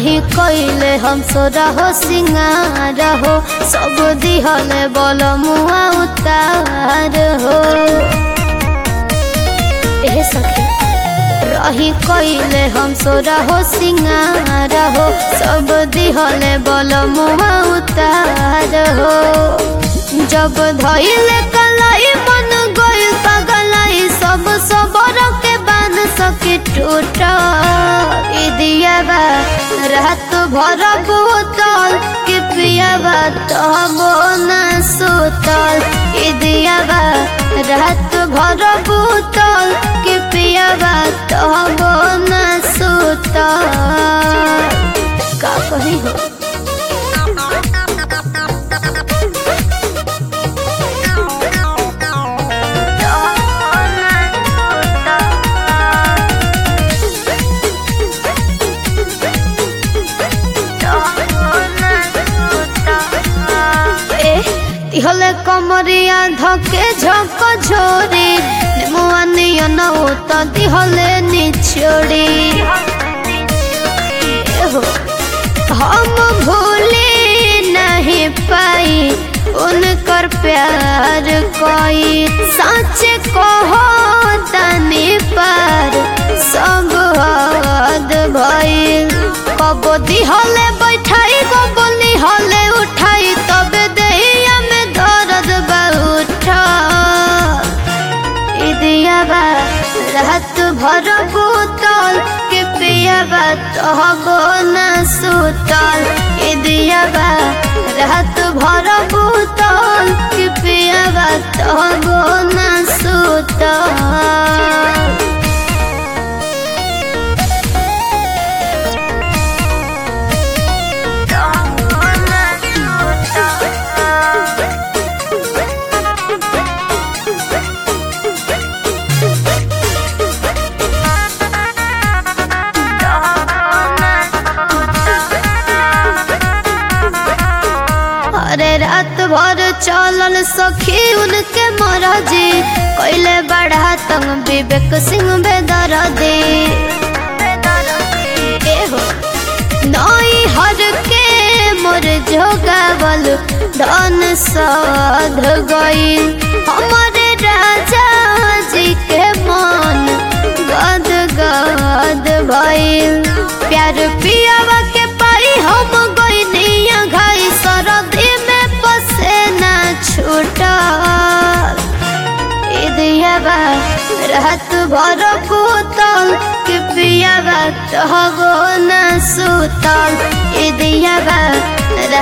रही कइले हम सोरा हो सिंगार हो सब दिहले बल मुआ उतार हो ए सखी रही कइले हम सोरा हो सिंगार हो सब दिहले बल मुआ उतार हो जब धइले कलाई मन गइल पगलाई सब सबर के बांध सके टूट दियाबा रात भर बोतल के पियाबा तब न सुतल दियाबा रात भर बोतल के पियाबा तब न सुतल का कही हो হলে কমরিয়া ধকে ঝক ঝোরে মুয়ানিয়া নৌত দিহলে নিছড়ি हम भूले नहीं पाई उनकर प्यार कोई सच कहो तनी पर सब हद भइल कबो दिहले बैठाई कबो निहले उठाई तबे देहिया में दर्द बा उठा दियाबा रात भर बोतल के पियाबा तहबो न सुतल दियाबा रात भर बोतल के पियाबा तहबो न सुतल अरे रात भर चलल सखी उनके मरजी कैले बढ़ा तंग विवेक सिंह बेदरदी एहो नई हर के मोर जोगावल धन साध गई हमारे राजा जी के मन गद गद भइल प्यार पियावा के पाई हम गइनिया घाई सरदी में पसेना छूटल दियाबा रात भर बोतल के पियाबा तहबो न सुतल दियाबा